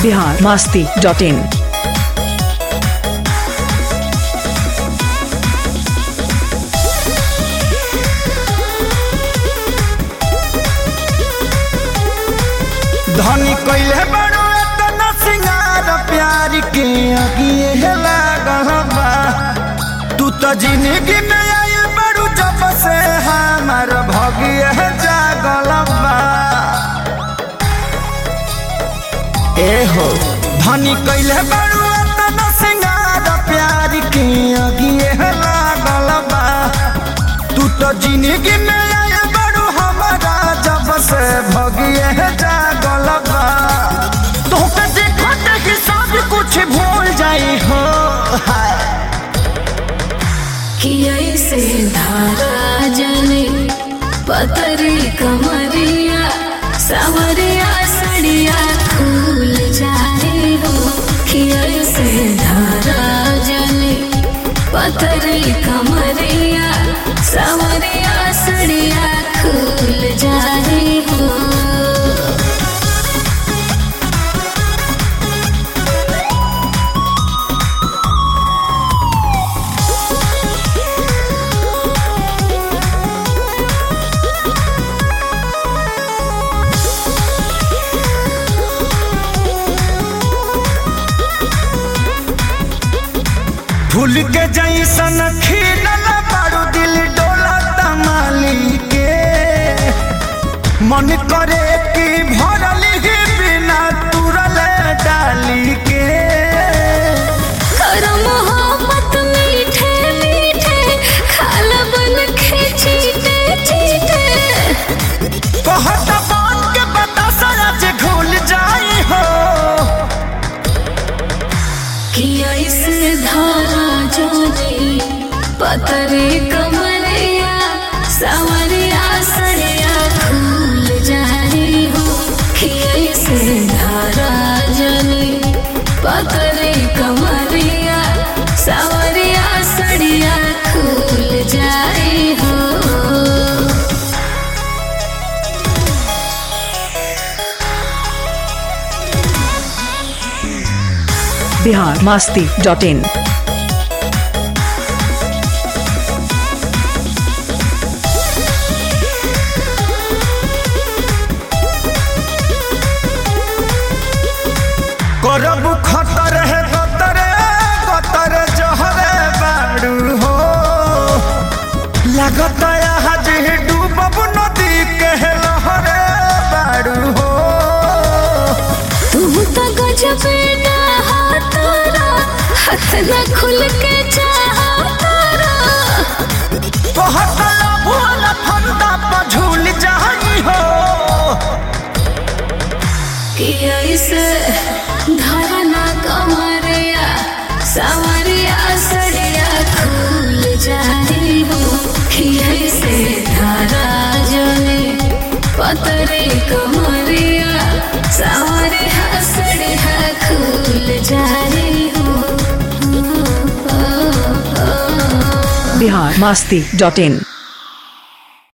Bihar Masti dot in धनी कइले बड़ो एतना सिंगार प्यार के अगिए लागल बा तू तो जिंदगी में आई बड़ू जब से हमार भगिए जागल बा ए हो धनी कइले बड़ो एतना सिंगार प्यार के अगिए लागल बा तू तो जिंदगी में आई बड़ू हमारा जब से भगिए जागल बा तोके देखत कि सब कुछ भूल जाई हो हाय किया से धारा जले पतरी कमरिया सवरिया सड़िया फूल जाए हो किया से धारा जले पतरी कमरिया सवरिया सड़िया फूल जाए हो फूल के जैसन खिलल बारू दिल डोला तमाली के मन करे कि भरल ही बिना तुरल डाली के कर मोहब्बत मीठे मीठे खाल बन के चीटे चीटे कहत बात के बता सारा जे घुल जाई हो कि ऐसे धारा जोनी पतरे कमरिया सवरिया सड़िया खुल जाए हो कि ऐसे धारा जोनी पतरे कमरिया सवरिया सड़िया खुल जाए हो बिहार मास्ती डॉट इन करब खतर है गतरे गतर जहरे बाड़ू हो लागत आज डूबब नदी के लहरे बाड़ू हो तू तो गजब ना तारा हाथ न खुल के चाहा तारा कहत भूल फंदा पर झूल जाई हो कि ऐसे धरना कमरिया सवरिया सड़िया खुल जाए हो कि ऐसे धारा जले पतरे कमरिया सवरिया सड़िया खुल जाए हो बिहार मास्ती डॉट इन